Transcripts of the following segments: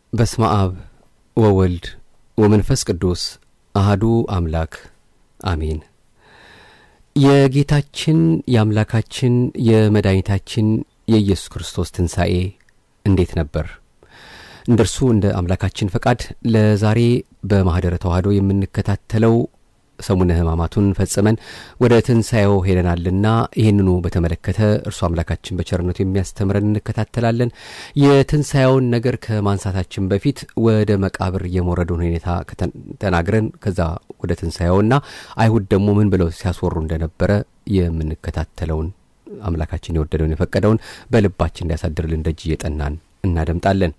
በስመ አብ ወወልድ ወመንፈስ ቅዱስ አህዱ አምላክ አሜን። የጌታችን የአምላካችን የመድኃኒታችን የኢየሱስ ክርስቶስ ትንሣኤ እንዴት ነበር? እንደ እርሱ እንደ አምላካችን ፈቃድ ለዛሬ በማኅደረ ተዋህዶ የምንከታተለው ሰሙነ ሕማማቱን ፈጽመን ወደ ትንሣኤው ሄደናልና ይህንኑ በተመለከተ እርሱ አምላካችን በቸርነቱ የሚያስተምረን እንከታተላለን። የትንሣኤውን ነገር ከማንሳታችን በፊት ወደ መቃብር የመውረዱን ሁኔታ ተናግረን ከዛ ወደ ትንሣኤውና አይሁድ ደግሞ ምን ብለው ሲያስወሩ እንደነበረ የምንከታተለውን አምላካችን የወደደውን የፈቀደውን በልባችን እንዲያሳድርልን ደጅ እየጠናን እናደምጣለን።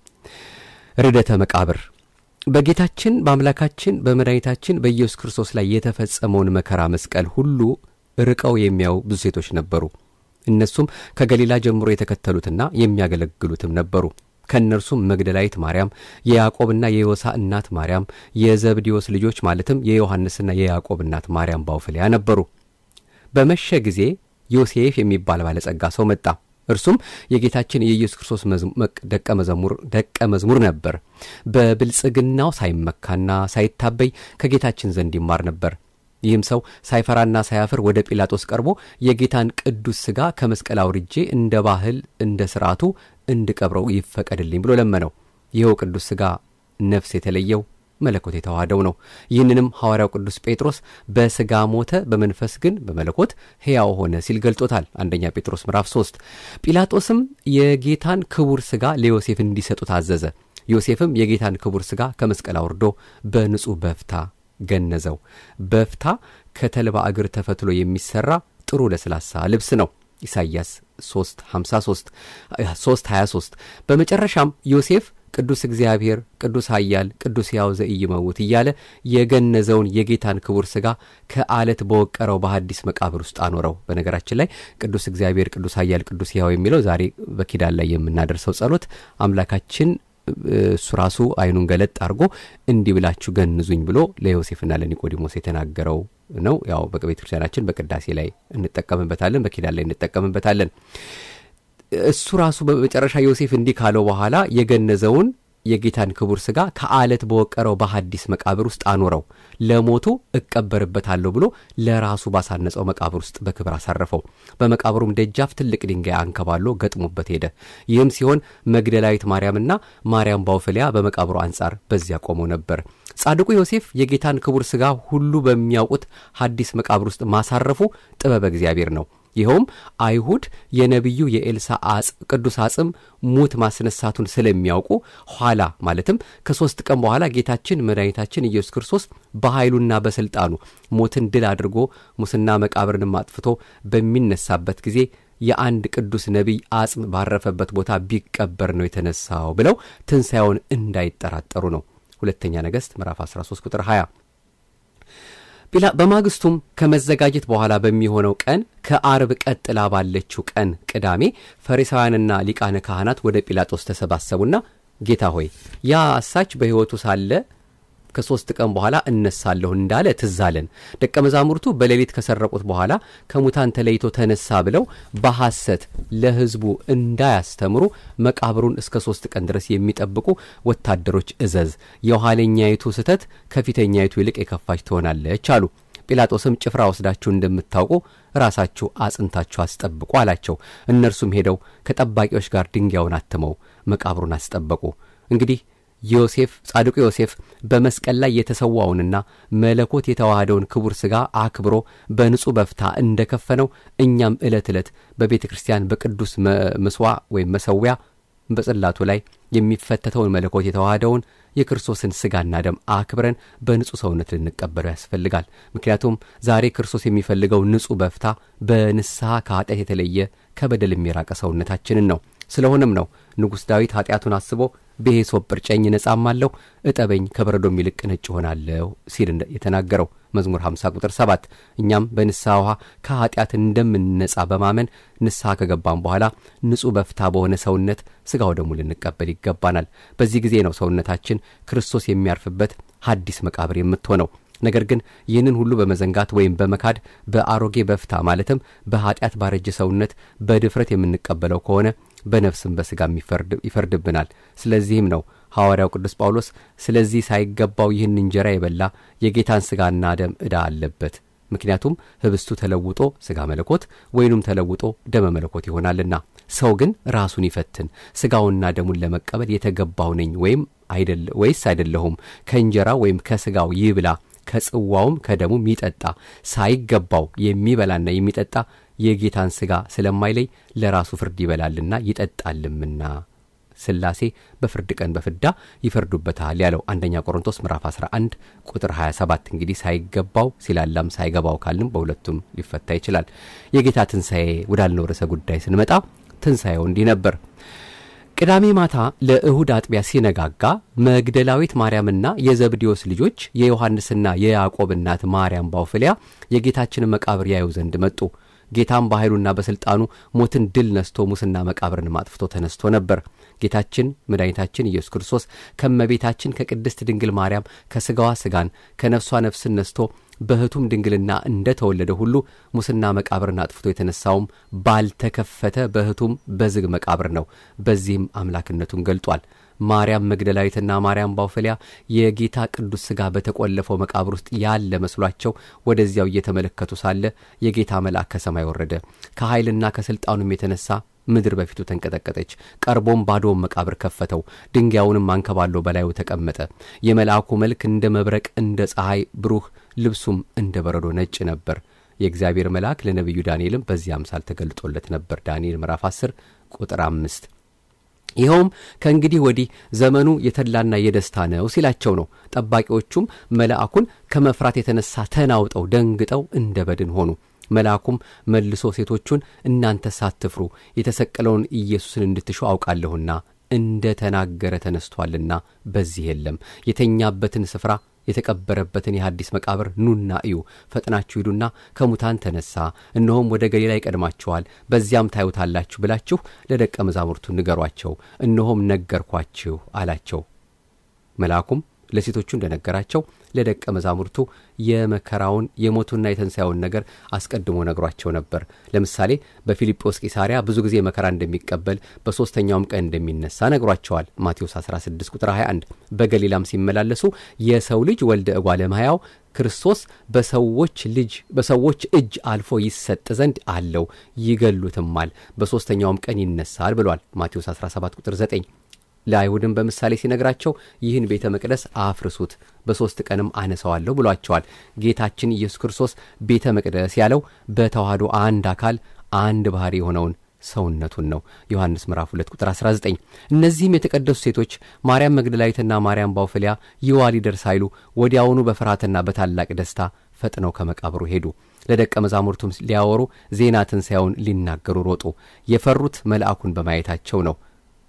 ርደተ መቃብር በጌታችን በአምላካችን በመድኃኒታችን በኢየሱስ ክርስቶስ ላይ የተፈጸመውን መከራ መስቀል ሁሉ ርቀው የሚያዩ ብዙ ሴቶች ነበሩ። እነሱም ከገሊላ ጀምሮ የተከተሉትና የሚያገለግሉትም ነበሩ። ከእነርሱም መግደላዊት ማርያም፣ የያዕቆብና የዮሳ እናት ማርያም፣ የዘብዴዎስ ልጆች ማለትም የዮሐንስና የያዕቆብ እናት ማርያም ባውፍልያ ነበሩ። በመሸ ጊዜ ዮሴፍ የሚባል ባለጸጋ ሰው መጣ። እርሱም የጌታችን የኢየሱስ ክርስቶስ ደቀ መዝሙር ደቀ መዝሙር ነበር። በብልጽግናው ሳይመካና ሳይታበይ ከጌታችን ዘንድ ይማር ነበር። ይህም ሰው ሳይፈራና ሳያፍር ወደ ጲላጦስ ቀርቦ የጌታን ቅዱስ ሥጋ ከመስቀል አውርጄ እንደ ባህል እንደ ሥርዓቱ እንድቀብረው ይፈቀድልኝ ብሎ ለመነው። ይኸው ቅዱስ ሥጋ ነፍስ የተለየው መለኮት የተዋህደው ነው። ይህንንም ሐዋርያው ቅዱስ ጴጥሮስ በሥጋ ሞተ፣ በመንፈስ ግን በመለኮት ሕያው ሆነ ሲል ገልጦታል። አንደኛ ጴጥሮስ ምዕራፍ 3 ጲላጦስም የጌታን ክቡር ሥጋ ለዮሴፍ እንዲሰጡ ታዘዘ። ዮሴፍም የጌታን ክቡር ሥጋ ከመስቀል አውርዶ በንጹሕ በፍታ ገነዘው። በፍታ ከተልባ እግር ተፈትሎ የሚሠራ ጥሩ ለስላሳ ልብስ ነው። ኢሳይያስ 3 53 3 23 በመጨረሻም ዮሴፍ ቅዱስ እግዚአብሔር ቅዱስ ኃያል ቅዱስ ሕያው ዘኢይመውት እያለ የገነዘውን የጌታን ክቡር ሥጋ ከአለት በወቀረው በሐዲስ መቃብር ውስጥ አኖረው። በነገራችን ላይ ቅዱስ እግዚአብሔር ቅዱስ ኃያል ቅዱስ ሕያው የሚለው ዛሬ በኪዳን ላይ የምናደርሰው ጸሎት አምላካችን እሱ ራሱ ዓይኑን ገለጥ አድርጎ እንዲህ ብላችሁ ገንዙኝ ብሎ ለዮሴፍና ለኒቆዲሞስ የተናገረው ነው። ያው በቤተ ክርስቲያናችን በቅዳሴ ላይ እንጠቀምበታለን፣ በኪዳን ላይ እንጠቀምበታለን። እሱ ራሱ በመጨረሻ ዮሴፍ እንዲህ ካለው በኋላ የገነዘውን የጌታን ክቡር ሥጋ ከአለት በወቀረው በሐዲስ መቃብር ውስጥ አኖረው። ለሞቱ እቀበርበታለሁ ብሎ ለራሱ ባሳነጸው መቃብር ውስጥ በክብር አሳረፈው። በመቃብሩም ደጃፍ ትልቅ ድንጋይ አንከባሎ ገጥሞበት ሄደ። ይህም ሲሆን መግደላዊት ማርያምና ማርያም ባውፍልያ በመቃብሩ አንጻር በዚያ ቆመው ነበር። ጻድቁ ዮሴፍ የጌታን ክቡር ሥጋ ሁሉ በሚያውቁት ሐዲስ መቃብር ውስጥ ማሳረፉ ጥበበ እግዚአብሔር ነው። ይኸውም አይሁድ የነቢዩ የኤልሳ ቅዱስ አጽም ሙት ማስነሳቱን ስለሚያውቁ ኋላ ማለትም ከሦስት ቀን በኋላ ጌታችን መድኃኒታችን ኢየሱስ ክርስቶስ በኃይሉና በሥልጣኑ ሞትን ድል አድርጎ ሙስና መቃብርንም አጥፍቶ በሚነሳበት ጊዜ የአንድ ቅዱስ ነቢይ አጽም ባረፈበት ቦታ ቢቀበር ነው የተነሳው ብለው ትንሣኤውን እንዳይጠራጠሩ ነው። ሁለተኛ ነገሥት ምዕራፍ 13 ቁጥር 20 በማግስቱም ከመዘጋጀት በኋላ በሚሆነው ቀን ከአርብ ቀጥላ ባለችው ቀን ቅዳሜ ፈሪሳውያንና ሊቃነ ካህናት ወደ ጲላጦስ ተሰባሰቡና ጌታ ሆይ ያ አሳች በሕይወቱ ሳለ ከሦስት ቀን በኋላ እነሳለሁ እንዳለ ትዝ አለን። ደቀ መዛሙርቱ በሌሊት ከሰረቁት በኋላ ከሙታን ተለይቶ ተነሳ ብለው በሐሰት ለሕዝቡ እንዳያስተምሩ መቃብሩን እስከ ሦስት ቀን ድረስ የሚጠብቁ ወታደሮች እዘዝ፣ የኋለኛይቱ ስህተት ከፊተኛይቱ ይልቅ የከፋች ትሆናለች አሉ። ጲላጦስም ጭፍራ ወስዳችሁ እንደምታውቁ ራሳችሁ አጽንታችሁ አስጠብቁ አላቸው። እነርሱም ሄደው ከጠባቂዎች ጋር ድንጋዩን አትመው መቃብሩን አስጠበቁ። እንግዲህ ዮሴፍ ጻድቁ ዮሴፍ በመስቀል ላይ የተሰዋውንና መለኮት የተዋህደውን ክቡር ሥጋ አክብሮ በንጹሕ በፍታ እንደ ከፈነው እኛም ዕለት ዕለት በቤተ ክርስቲያን በቅዱስ ምስዋ ወይም መሰዊያ በጽላቱ ላይ የሚፈተተውን መለኮት የተዋህደውን የክርስቶስን ሥጋና ደም አክብረን በንጹሕ ሰውነት ልንቀበለው ያስፈልጋል። ምክንያቱም ዛሬ ክርስቶስ የሚፈልገው ንጹሕ በፍታ በንስሐ ከኃጢአት የተለየ ከበደል የሚራቀ ሰውነታችንን ነው። ስለሆነም ነው ንጉሥ ዳዊት ኃጢአቱን አስቦ በሂሶጵ እርጨኝ እነጻማለሁ፣ እጠበኝ ከበረዶም ይልቅ ነጭ እሆናለሁ ሲል የተናገረው መዝሙር 50 ቁጥር 7። እኛም በንስሐ ውሃ ከኃጢአት እንደምንነጻ በማመን ንስሐ ከገባን በኋላ ንጹሕ በፍታ በሆነ ሰውነት ሥጋው ደሙ ልንቀበል ይገባናል። በዚህ ጊዜ ነው ሰውነታችን ክርስቶስ የሚያርፍበት ሐዲስ መቃብር የምትሆነው። ነገር ግን ይህንን ሁሉ በመዘንጋት ወይም በመካድ በአሮጌ በፍታ ማለትም በኃጢአት ባረጀ ሰውነት በድፍረት የምንቀበለው ከሆነ በነፍስም በሥጋም ይፈርድብናል። ስለዚህም ነው ሐዋርያው ቅዱስ ጳውሎስ ስለዚህ ሳይገባው ይህን እንጀራ የበላ የጌታን ሥጋና ደም ዕዳ አለበት ምክንያቱም ህብስቱ ተለውጦ ሥጋ መለኮት ወይኑም ተለውጦ ደመ መለኮት ይሆናልና። ሰው ግን ራሱን ይፈትን፣ ሥጋውና ደሙን ለመቀበል የተገባው ነኝ ወይም ወይስ አይደለሁም? ከእንጀራ ወይም ከሥጋው ይብላ ከጽዋውም ከደሙም ይጠጣ። ሳይገባው የሚበላና የሚጠጣ የጌታን ሥጋ ስለማይለይ ለራሱ ፍርድ ይበላልና ይጠጣልምና ሥላሴ በፍርድ ቀን በፍዳ ይፈርዱበታል ያለው አንደኛ ቆሮንቶስ ምዕራፍ 11 ቁጥር 27። እንግዲህ ሳይገባው ሲላላም ሳይገባው ካልንም በሁለቱም ሊፈታ ይችላል። የጌታ ትንሣኤ ወዳልነው ርዕሰ ጉዳይ ስንመጣ ትንሣኤው እንዲህ ነበር። ቅዳሜ ማታ ለእሁድ አጥቢያ ሲነጋጋ መግደላዊት ማርያምና የዘብዴዎስ ልጆች የዮሐንስና የያዕቆብ እናት ማርያም ባውፍልያ የጌታችንን መቃብር ያዩ ዘንድ መጡ። ጌታም በኃይሉና በሥልጣኑ ሞትን ድል ነስቶ ሙስና መቃብርን ማጥፍቶ ተነስቶ ነበር። ጌታችን መድኃኒታችን ኢየሱስ ክርስቶስ ከመቤታችን ከቅድስት ድንግል ማርያም ከሥጋዋ ሥጋን ከነፍሷ ነፍስን ነስቶ በሕቱም ድንግልና እንደ ተወለደ ሁሉ ሙስና መቃብርን አጥፍቶ የተነሳውም ባልተከፈተ በሕቱም በዝግ መቃብር ነው። በዚህም አምላክነቱን ገልጧል። ማርያም መግደላዊትና ማርያም ባውፈሊያ የጌታ ቅዱስ ሥጋ በተቆለፈው መቃብር ውስጥ ያለ መስሏቸው ወደዚያው እየተመለከቱ ሳለ የጌታ መልአክ ከሰማይ ወረደ። ከኃይልና ከሥልጣኑም የተነሳ ምድር በፊቱ ተንቀጠቀጠች። ቀርቦም ባዶውን መቃብር ከፈተው፣ ድንጋዩንም አንከባሎ በላዩ ተቀመጠ። የመልአኩ መልክ እንደ መብረቅ እንደ ፀሐይ ብሩህ፣ ልብሱም እንደ በረዶ ነጭ ነበር። የእግዚአብሔር መልአክ ለነቢዩ ዳንኤልም በዚህ አምሳል ተገልጦለት ነበር። ዳንኤል ምዕራፍ 10 ቁጥር አምስት ይኸውም ከእንግዲህ ወዲህ ዘመኑ የተድላና የደስታ ነው ሲላቸው ነው። ጠባቂዎቹም መልአኩን ከመፍራት የተነሳ ተናውጠው ደንግጠው እንደ በድን ሆኑ። መልአኩም መልሶ ሴቶቹን እናንተ ሳትፍሩ የተሰቀለውን ኢየሱስን እንድትሹ አውቃለሁና እንደ ተናገረ ተነስቶአልና በዚህ የለም። የተኛበትን ስፍራ የተቀበረበትን የሐዲስ መቃብር ኑና እዩ። ፈጥናችሁ ሂዱና ከሙታን ተነሣ፣ እነሆም ወደ ገሊላ ይቀድማችኋል፣ በዚያም ታዩታላችሁ ብላችሁ ለደቀ መዛሙርቱ ንገሯቸው። እነሆም ነገርኳችሁ አላቸው። መልአኩም ለሴቶቹ እንደነገራቸው ለደቀ መዛሙርቱ የመከራውን የሞቱና የትንሣኤውን ነገር አስቀድሞ ነግሯቸው ነበር። ለምሳሌ በፊልጶስ ቂሳርያ ብዙ ጊዜ መከራ እንደሚቀበል በሦስተኛውም ቀን እንደሚነሳ ነግሯቸዋል። ማቴዎስ 16 ቁጥር 21 በገሊላም ሲመላለሱ የሰው ልጅ ወልደ እጓለ እመሕያው ክርስቶስ በሰዎች ልጅ በሰዎች እጅ አልፎ ይሰጥ ዘንድ አለው፣ ይገሉትማል፣ በሦስተኛውም ቀን ይነሳል ብሏል። ማቴዎስ 17 ቁጥር 9 ለአይሁድም በምሳሌ ሲነግራቸው ይህን ቤተ መቅደስ አፍርሱት በሦስት ቀንም አነሳዋለሁ ብሏቸዋል። ጌታችን ኢየሱስ ክርስቶስ ቤተ መቅደስ ያለው በተዋህዶ አንድ አካል አንድ ባሕሪ የሆነውን ሰውነቱን ነው። ዮሐንስ ምዕራፍ 2 ቁጥር 19። እነዚህም የተቀደሱ ሴቶች ማርያም መግደላዊትና ማርያም ባውፍሊያ ይዋ ሊደርስ ሳይሉ ወዲያውኑ በፍርሃትና በታላቅ ደስታ ፈጥነው ከመቃብሩ ሄዱ። ለደቀ መዛሙርቱም ሊያወሩ ዜና ትንሣኤውን ሊናገሩ ሮጡ። የፈሩት መልአኩን በማየታቸው ነው።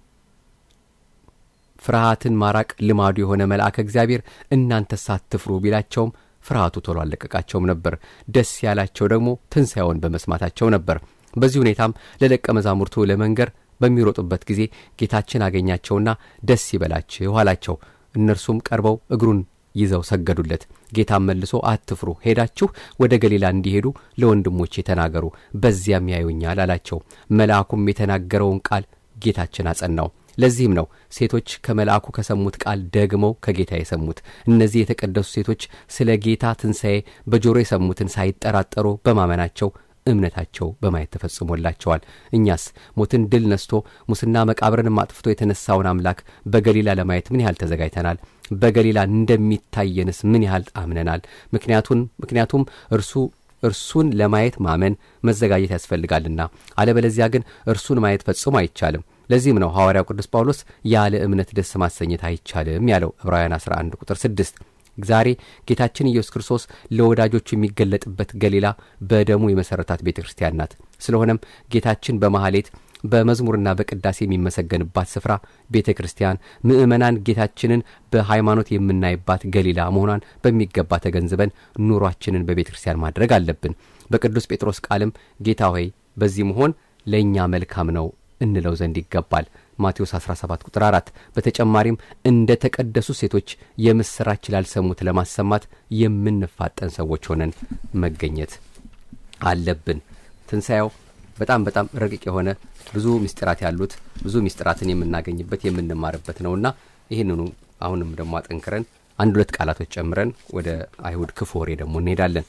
ፍርሃትን ማራቅ ልማዱ የሆነ መልአከ እግዚአብሔር እናንተ ሳትፍሩ ቢላቸውም ፍርሃቱ ቶሎ አልለቀቃቸውም ነበር። ደስ ያላቸው ደግሞ ትንሣኤውን በመስማታቸው ነበር። በዚህ ሁኔታም ለደቀ መዛሙርቱ ለመንገር በሚሮጡበት ጊዜ ጌታችን አገኛቸውና ደስ ይበላችሁ አላቸው። እነርሱም ቀርበው እግሩን ይዘው ሰገዱለት። ጌታም መልሶ አትፍሩ፣ ሄዳችሁ ወደ ገሊላ እንዲሄዱ ለወንድሞቼ ተናገሩ፣ በዚያም ያዩኛል አላቸው። መልአኩም የተናገረውን ቃል ጌታችን አጸናው። ለዚህም ነው ሴቶች ከመልአኩ ከሰሙት ቃል ደግመው ከጌታ የሰሙት። እነዚህ የተቀደሱ ሴቶች ስለ ጌታ ትንሣኤ በጆሮ የሰሙትን ሳይጠራጠሩ በማመናቸው እምነታቸው በማየት ተፈጽሞላቸዋል። እኛስ ሞትን ድል ነስቶ ሙስና መቃብርንም አጥፍቶ የተነሳውን አምላክ በገሊላ ለማየት ምን ያህል ተዘጋጅተናል? በገሊላ እንደሚታየንስ ምን ያህል አምነናል? ምክንያቱን ምክንያቱም እርሱ እርሱን ለማየት ማመን መዘጋጀት ያስፈልጋልና፣ አለበለዚያ ግን እርሱን ማየት ፈጽሞ አይቻልም። ለዚህም ነው ሐዋርያው ቅዱስ ጳውሎስ ያለ እምነት ደስ ማሰኘት አይቻልም ያለው ዕብራውያን 11 ቁጥር 6። ዛሬ ጌታችን ኢየሱስ ክርስቶስ ለወዳጆቹ የሚገለጥበት ገሊላ በደሙ የመሠረታት ቤተ ክርስቲያን ናት። ስለሆነም ጌታችን በማኅሌት በመዝሙርና በቅዳሴ የሚመሰገንባት ስፍራ ቤተ ክርስቲያን፣ ምእመናን ጌታችንን በሃይማኖት የምናይባት ገሊላ መሆኗን በሚገባ ተገንዝበን ኑሯችንን በቤተ ክርስቲያን ማድረግ አለብን። በቅዱስ ጴጥሮስ ቃልም ጌታ ሆይ በዚህ መሆን ለእኛ መልካም ነው እንለው ዘንድ ይገባል። ማቴዎስ 17 ቁጥር 4። በተጨማሪም እንደ ተቀደሱ ሴቶች የምሥራች ላልሰሙት ለማሰማት የምንፋጠን ሰዎች ሆነን መገኘት አለብን። ትንሣኤው በጣም በጣም ረቂቅ የሆነ ብዙ ምስጢራት ያሉት ብዙ ምስጢራትን የምናገኝበት የምንማርበት ነውና ይህንኑ አሁንም ደግሞ አጠንክረን አንድ ሁለት ቃላቶች ጨምረን ወደ አይሁድ ክፉ ወሬ ደግሞ እንሄዳለን።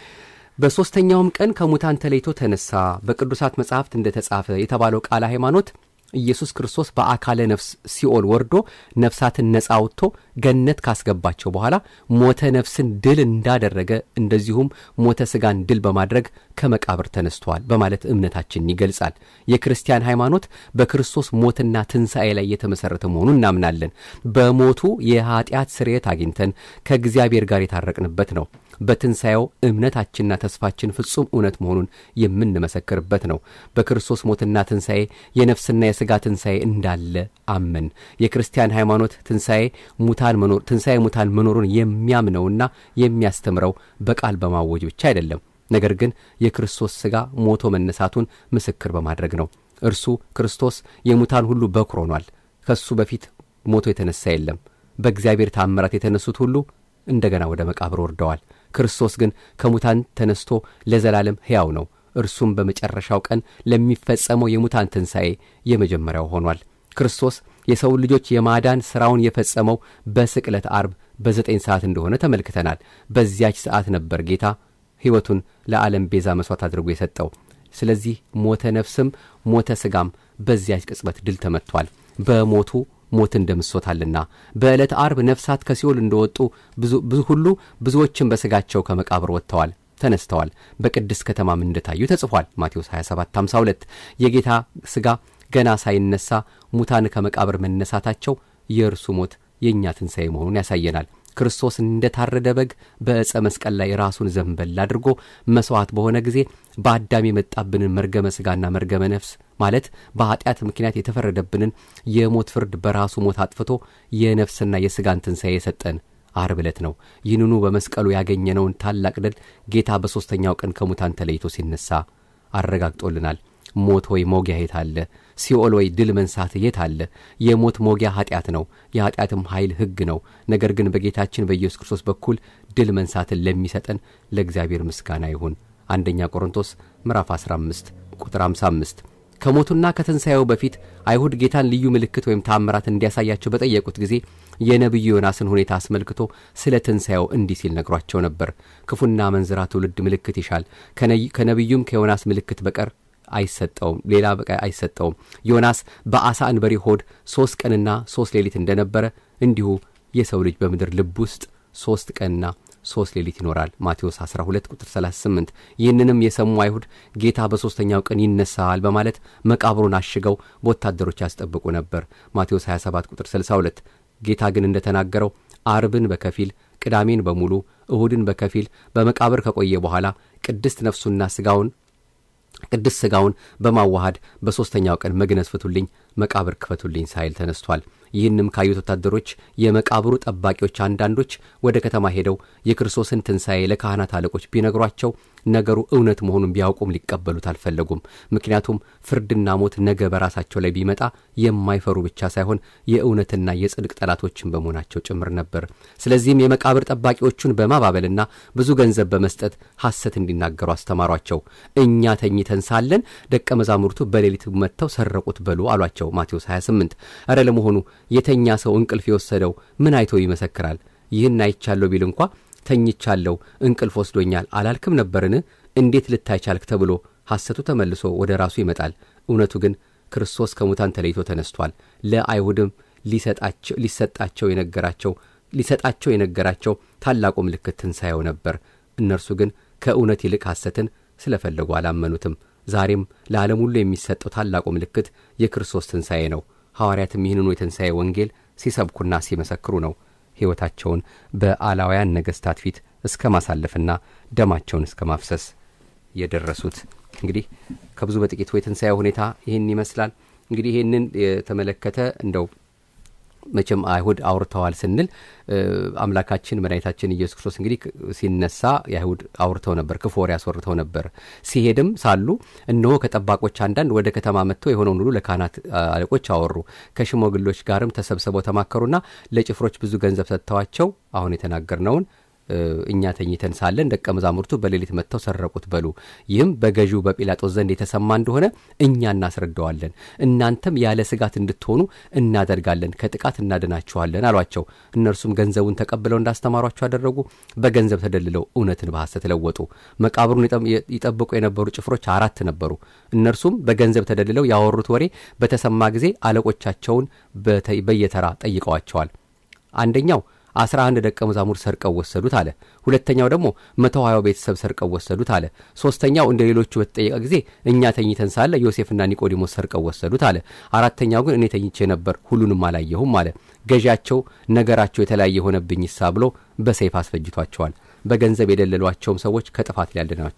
በሦስተኛውም ቀን ከሙታን ተለይቶ ተነሳ፣ በቅዱሳት መጻሕፍት እንደ ተጻፈ የተባለው ቃለ ሃይማኖት ኢየሱስ ክርስቶስ በአካለ ነፍስ ሲኦል ወርዶ ነፍሳትን ነጻ አውጥቶ ገነት ካስገባቸው በኋላ ሞተ ነፍስን ድል እንዳደረገ እንደዚሁም ሞተ ሥጋን ድል በማድረግ ከመቃብር ተነስተዋል በማለት እምነታችንን ይገልጻል። የክርስቲያን ሃይማኖት በክርስቶስ ሞትና ትንሣኤ ላይ የተመሠረተ መሆኑን እናምናለን። በሞቱ የኀጢአት ስርየት አግኝተን ከእግዚአብሔር ጋር የታረቅንበት ነው። በትንሣኤው እምነታችንና ተስፋችን ፍጹም እውነት መሆኑን የምንመሰክርበት ነው። በክርስቶስ ሞትና ትንሣኤ የነፍስና የሥጋ ትንሣኤ እንዳለ አመን። የክርስቲያን ሃይማኖት ትንሣኤ ሙታን መኖር ትንሣኤ ሙታን መኖሩን የሚያምነውና የሚያስተምረው በቃል በማወጅ ብቻ አይደለም፣ ነገር ግን የክርስቶስ ሥጋ ሞቶ መነሳቱን ምስክር በማድረግ ነው። እርሱ ክርስቶስ የሙታን ሁሉ በኩር ሆኗል። ከሱ በፊት ሞቶ የተነሳ የለም። በእግዚአብሔር ታምራት የተነሱት ሁሉ እንደገና ወደ መቃብር ወርደዋል። ክርስቶስ ግን ከሙታን ተነስቶ ለዘላለም ሕያው ነው። እርሱም በመጨረሻው ቀን ለሚፈጸመው የሙታን ትንሣኤ የመጀመሪያው ሆኗል። ክርስቶስ የሰው ልጆች የማዳን ሥራውን የፈጸመው በስቅለት አርብ በዘጠኝ ሰዓት እንደሆነ ተመልክተናል። በዚያች ሰዓት ነበር ጌታ ሕይወቱን ለዓለም ቤዛ መሥዋዕት አድርጎ የሰጠው። ስለዚህ ሞተ ነፍስም ሞተ ሥጋም በዚያች ቅጽበት ድል ተመትቷል። በሞቱ ሞትን ደምሶታልና በዕለተ አርብ ነፍሳት ከሲኦል እንደወጡ ብዙ ሁሉ ብዙዎችን በሥጋቸው ከመቃብር ወጥተዋል ተነስተዋል። በቅድስት ከተማም እንደታዩ ተጽፏል። ማቴዎስ 27 52 የጌታ ሥጋ ገና ሳይነሳ ሙታን ከመቃብር መነሳታቸው የእርሱ ሞት የእኛ ትንሣኤ መሆኑን ያሳየናል። ክርስቶስ እንደ ታረደ በግ በዕፀ መስቀል ላይ ራሱን ዘንበል አድርጎ መሥዋዕት በሆነ ጊዜ በአዳም የመጣብንን መርገመ ሥጋና መርገመ ነፍስ ማለት በኀጢአት ምክንያት የተፈረደብንን የሞት ፍርድ በራሱ ሞት አጥፍቶ የነፍስና የሥጋን ትንሣኤ የሰጠን አርብ ዕለት ነው። ይህንኑ በመስቀሉ ያገኘነውን ታላቅ ድል ጌታ በሦስተኛው ቀን ከሙታን ተለይቶ ሲነሳ አረጋግጦልናል። ሞት ሆይ መውጊያ የት አለ? ሲኦል ወይ ድል መንሳት የት አለ? የሞት መውጊያ ኀጢአት ነው፣ የኀጢአትም ኃይል ሕግ ነው። ነገር ግን በጌታችን በኢየሱስ ክርስቶስ በኩል ድል መንሳትን ለሚሰጠን ለእግዚአብሔር ምስጋና ይሁን። አንደኛ ቆሮንቶስ ምዕራፍ 15 ቁጥር 55 ከሞቱና ከትንሣኤው በፊት አይሁድ ጌታን ልዩ ምልክት ወይም ታምራት እንዲያሳያቸው በጠየቁት ጊዜ የነቢዩ ዮናስን ሁኔታ አስመልክቶ ስለ ትንሣኤው እንዲህ ሲል ነግሯቸው ነበር። ክፉና መንዝራ ትውልድ ምልክት ይሻል፣ ከነቢዩም ከዮናስ ምልክት በቀር አይሰጠውም ሌላ በቀር አይሰጠውም። ዮናስ በአሳ አንበሪ ሆድ ሦስት ቀንና ሦስት ሌሊት እንደነበረ እንዲሁ የሰው ልጅ በምድር ልብ ውስጥ ሦስት ቀንና ሦስት ሌሊት ይኖራል። ማቴዎስ 12 ቁጥር 38። ይህንንም የሰሙ አይሁድ ጌታ በሦስተኛው ቀን ይነሳል በማለት መቃብሩን አሽገው በወታደሮች ያስጠብቁ ነበር። ማቴዎስ 27 ቁጥር 62። ጌታ ግን እንደተናገረው አርብን በከፊል ቅዳሜን በሙሉ እሁድን በከፊል በመቃብር ከቆየ በኋላ ቅድስት ነፍሱና ሥጋውን ቅድስት ሥጋውን በማዋሃድ በሦስተኛው ቀን መግነዝ ፍቱልኝ፣ መቃብር ክፈቱልኝ ሳይል ተነስቷል። ይህንም ካዩት ወታደሮች የመቃብሩ ጠባቂዎች አንዳንዶች ወደ ከተማ ሄደው የክርስቶስን ትንሣኤ ለካህናት አለቆች ቢነግሯቸው ነገሩ እውነት መሆኑን ቢያውቁም ሊቀበሉት አልፈለጉም። ምክንያቱም ፍርድና ሞት ነገ በራሳቸው ላይ ቢመጣ የማይፈሩ ብቻ ሳይሆን የእውነትና የጽድቅ ጠላቶችን በመሆናቸው ጭምር ነበር። ስለዚህም የመቃብር ጠባቂዎቹን በማባበልና ብዙ ገንዘብ በመስጠት ሐሰት እንዲናገሩ አስተማሯቸው። እኛ ተኝተን ሳለን ደቀ መዛሙርቱ በሌሊት መጥተው ሰረቁት በሉ አሏቸው። ማቴዎስ 28 እረ ለመሆኑ የተኛ ሰው እንቅልፍ የወሰደው ምን አይቶ ይመሰክራል? ይህን አይቻለሁ ቢል እንኳ ተኝቻለሁ እንቅልፍ ወስዶኛል አላልክም ነበርን? እንዴት ልታይ ቻልክ? ተብሎ ሐሰቱ ተመልሶ ወደ ራሱ ይመጣል። እውነቱ ግን ክርስቶስ ከሙታን ተለይቶ ተነስቷል። ለአይሁድም ሊሰጣቸው የነገራቸው ሊሰጣቸው የነገራቸው ታላቁ ምልክት ትንሣኤው ነበር። እነርሱ ግን ከእውነት ይልቅ ሐሰትን ስለፈለጉ አላመኑትም። ዛሬም ለዓለም ሁሉ የሚሰጠው ታላቁ ምልክት የክርስቶስ ትንሣኤ ነው። ሐዋርያትም ይህንኑ የትንሣኤ ወንጌል ሲሰብኩና ሲመሰክሩ ነው ሕይወታቸውን በአላውያን ነገሥታት ፊት እስከ ማሳለፍና ደማቸውን እስከ ማፍሰስ የደረሱት። እንግዲህ ከብዙ በጥቂቱ የትንሣኤ ሁኔታ ይህን ይመስላል። እንግዲህ ይህንን የተመለከተ እንደው መቼም አይሁድ አውርተዋል ስንል አምላካችን መድኃኒታችን ኢየሱስ ክርስቶስ እንግዲህ ሲነሳ የአይሁድ አውርተው ነበር፣ ክፉ ወሬ አስወርተው ነበር። ሲሄድም ሳሉ እነሆ ከጠባቆች አንዳንድ ወደ ከተማ መጥተው የሆነውን ሁሉ ለካህናት አለቆች አወሩ። ከሽማግሎች ጋርም ተሰብስበው ተማከሩና ለጭፍሮች ብዙ ገንዘብ ሰጥተዋቸው አሁን የተናገርነውን እኛ ተኝተን ሳለን ደቀ መዛሙርቱ በሌሊት መጥተው ሰረቁት በሉ። ይህም በገዢው በጲላጦስ ዘንድ የተሰማ እንደሆነ እኛ እናስረዳዋለን። እናንተም ያለ ስጋት እንድትሆኑ እናደርጋለን፣ ከጥቃት እናድናችኋለን አሏቸው። እነርሱም ገንዘቡን ተቀብለው እንዳስተማሯቸው አደረጉ። በገንዘብ ተደልለው እውነትን በሐሰት ለወጡ። መቃብሩን ይጠብቁ የነበሩ ጭፍሮች አራት ነበሩ። እነርሱም በገንዘብ ተደልለው ያወሩት ወሬ በተሰማ ጊዜ አለቆቻቸውን በየተራ ጠይቀዋቸዋል። አንደኛው አስራ አንድ ደቀ መዛሙርት ሰርቀው ወሰዱት አለ። ሁለተኛው ደግሞ መቶ ሀያው ቤተሰብ ሰርቀው ወሰዱት አለ። ሶስተኛው እንደ ሌሎቹ በተጠየቀ ጊዜ እኛ ተኝተን ሳለ ዮሴፍና ኒቆዲሞስ ሰርቀው ወሰዱት አለ። አራተኛው ግን እኔ ተኝቼ ነበር፣ ሁሉንም አላየሁም አለ። ገዢያቸው ነገራቸው የተለያየ ሆነብኝ ሳ ብሎ በሰይፍ አስፈጅቷቸዋል። በገንዘብ የደለሏቸውም ሰዎች ከጥፋት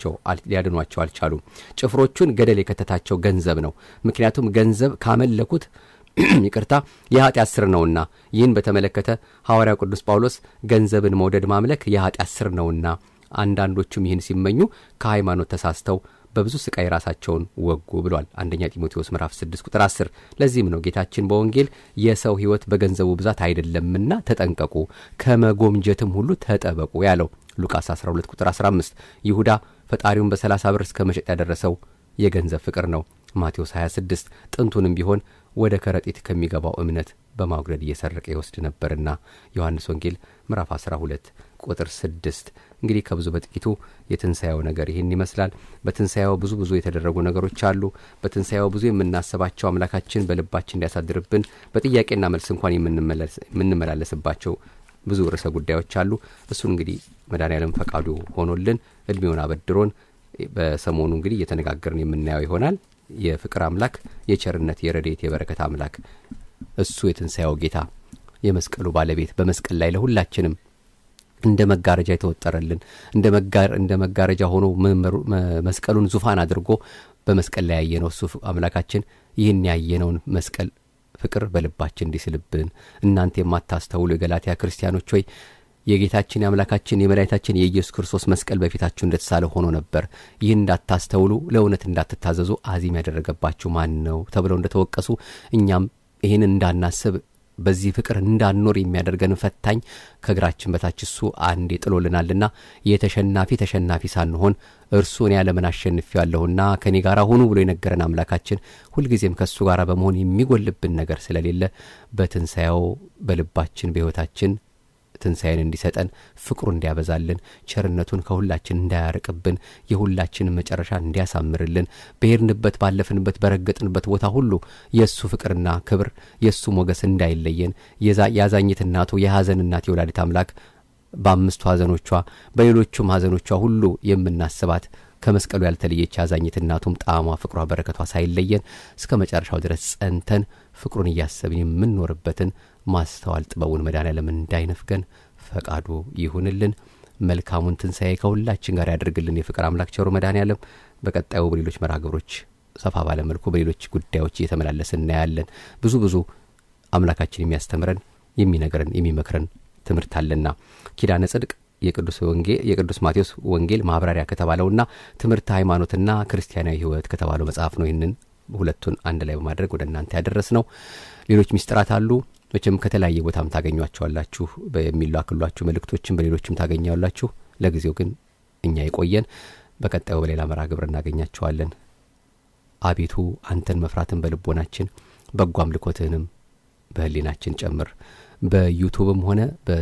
ሊያድኗቸው አልቻሉም። ጭፍሮቹን ገደል የከተታቸው ገንዘብ ነው። ምክንያቱም ገንዘብ ካመለኩት ይቅርታ የኃጢአት ስር ነውና። ይህን በተመለከተ ሐዋርያው ቅዱስ ጳውሎስ ገንዘብን መውደድ ማምለክ የኃጢአት ስር ነውና፣ አንዳንዶቹም ይህን ሲመኙ ከሃይማኖት ተሳስተው በብዙ ስቃይ ራሳቸውን ወጉ ብሏል። አንደኛ ጢሞቴዎስ ምዕራፍ 6 ቁጥር 10። ለዚህም ነው ጌታችን በወንጌል የሰው ሕይወት በገንዘቡ ብዛት አይደለምና ተጠንቀቁ፣ ከመጎምጀትም ሁሉ ተጠበቁ ያለው ሉቃስ 12 ቁጥር 15። ይሁዳ ፈጣሪውን በ30 ብር እስከ መሸጥ ያደረሰው የገንዘብ ፍቅር ነው። ማቴዎስ 26 ጥንቱንም ቢሆን ወደ ከረጢት ከሚገባው እምነት በማጉደድ እየሰረቀ ይወስድ ነበርና ዮሐንስ ወንጌል ምዕራፍ 12 ቁጥር 6። እንግዲህ ከብዙ በጥቂቱ የትንሣኤው ነገር ይህን ይመስላል። በትንሣኤው ብዙ ብዙ የተደረጉ ነገሮች አሉ። በትንሣኤው ብዙ የምናስባቸው አምላካችን በልባችን እንዲያሳድርብን በጥያቄና መልስ እንኳን የምንመላለስባቸው ብዙ ርዕሰ ጉዳዮች አሉ። እሱን እንግዲህ መድኃኔዓለም ፈቃዱ ሆኖልን እድሜውን አበድሮን በሰሞኑ እንግዲህ እየተነጋገርን የምናየው ይሆናል። የፍቅር አምላክ፣ የቸርነት፣ የረድኤት፣ የበረከት አምላክ እሱ የትንሣኤው ጌታ የመስቀሉ ባለቤት በመስቀል ላይ ለሁላችንም እንደ መጋረጃ የተወጠረልን እንደ መጋረጃ ሆኖ መስቀሉን ዙፋን አድርጎ በመስቀል ላይ ያየነው እሱ አምላካችን ይህን ያየነውን መስቀል ፍቅር በልባችን እንዲስልብን እናንተ የማታስተውሉ የገላትያ ክርስቲያኖች ሆይ የጌታችን የአምላካችን የመድኃኒታችን የኢየሱስ ክርስቶስ መስቀል በፊታችሁ እንደተሳለ ሆኖ ነበር። ይህን እንዳታስተውሉ ለእውነት እንዳትታዘዙ አዚም ያደረገባችሁ ማን ነው ተብለው እንደተወቀሱ እኛም ይህን እንዳናስብ በዚህ ፍቅር እንዳንኖር የሚያደርገን ፈታኝ ከእግራችን በታች እሱ አንዴ ጥሎልናልና የተሸናፊ ተሸናፊ ሳንሆን እርሱ እኔ ዓለምን አሸንፌዋለሁና ከእኔ ጋር ሁኑ ብሎ የነገረን አምላካችን ሁልጊዜም ከእሱ ጋር በመሆን የሚጎልብን ነገር ስለሌለ በትንሣኤው በልባችን በሕይወታችን ትንሣኤን እንዲሰጠን ፍቅሩ እንዲያበዛልን ቸርነቱን ከሁላችን እንዳያርቅብን የሁላችንን መጨረሻ እንዲያሳምርልን በሄድንበት ባለፍንበት በረገጥንበት ቦታ ሁሉ የእሱ ፍቅርና ክብር የእሱ ሞገስ እንዳይለየን የአዛኝት እናቱ የሐዘን እናት የወላዲት አምላክ በአምስቱ ሐዘኖቿ በሌሎቹም ሐዘኖቿ ሁሉ የምናስባት ከመስቀሉ ያልተለየች አዛኝት እናቱም ጣዕሟ፣ ፍቅሯ፣ በረከቷ ሳይለየን እስከ መጨረሻው ድረስ ጸንተን ፍቅሩን እያሰብን የምንኖርበትን ማስተዋል ጥበቡን መድኃኔዓለም እንዳይነፍገን ፈቃዱ ይሁንልን። መልካሙን ትንሣኤ ከሁላችን ጋር ያደርግልን የፍቅር አምላክ ቸሩ መድኃኔዓለም። በቀጣዩ በሌሎች መርሃ ግብሮች ሰፋ ባለ መልኩ በሌሎች ጉዳዮች እየተመላለስን እናያለን። ብዙ ብዙ አምላካችን የሚያስተምረን የሚነግረን የሚመክረን ትምህርት አለና ኪዳነ ጽድቅ የቅዱስ ወንጌል የቅዱስ ማቴዎስ ወንጌል ማብራሪያ ከተባለውና ትምህርት ሃይማኖትና ክርስቲያናዊ ሕይወት ከተባለው መጽሐፍ ነው። ይህንን ሁለቱን አንድ ላይ በማድረግ ወደ እናንተ ያደረስ ነው። ሌሎች ሚስጥራት አሉ። መቼም ከተለያየ ቦታም ታገኟቸዋላችሁ። የሚላክሏችሁ መልእክቶችም በሌሎችም ታገኛላችሁ። ለጊዜው ግን እኛ የቆየን በቀጣዩ በሌላ መርሃ ግብር እናገኛቸዋለን። አቤቱ አንተን መፍራትን በልቦናችን በጎ አምልኮትህንም በህሊናችን ጨምር። በዩቱብም ሆነ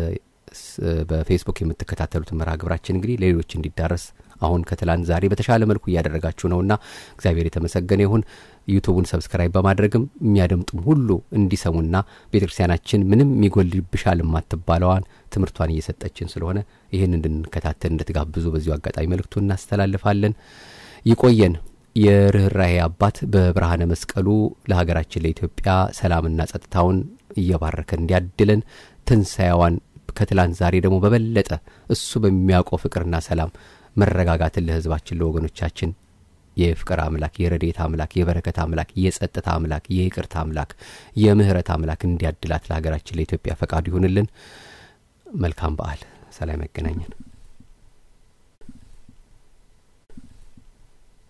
በፌስቡክ የምትከታተሉትን መርሃ ግብራችን እንግዲህ ለሌሎች እንዲዳረስ አሁን ከትላንት ዛሬ በተሻለ መልኩ እያደረጋችሁ ነውና እግዚአብሔር የተመሰገነ ይሁን። ዩቱቡን ሰብስክራይብ በማድረግም የሚያደምጡም ሁሉ እንዲሰሙና ቤተ ክርስቲያናችን ምንም የሚጎልብሻል የማትባለዋን ትምህርቷን እየሰጠችን ስለሆነ ይህን እንድንከታተል እንድትጋብዙ በዚሁ አጋጣሚ መልእክቱ እናስተላልፋለን። ይቆየን። የርኅራሄ አባት በብርሃነ መስቀሉ ለሀገራችን ለኢትዮጵያ ሰላምና ጸጥታውን እየባረከ እንዲያድለን ትንሣኤዋን ከትላንት ዛሬ ደግሞ በበለጠ እሱ በሚያውቀው ፍቅርና ሰላም መረጋጋትን ለሕዝባችን ለወገኖቻችን የፍቅር አምላክ የረዴት አምላክ የበረከት አምላክ የጸጥታ አምላክ የይቅርታ አምላክ የምህረት አምላክ እንዲያድላት ለሀገራችን ለኢትዮጵያ ፈቃዱ ይሁንልን። መልካም በዓል። ሰላም ያገናኘን።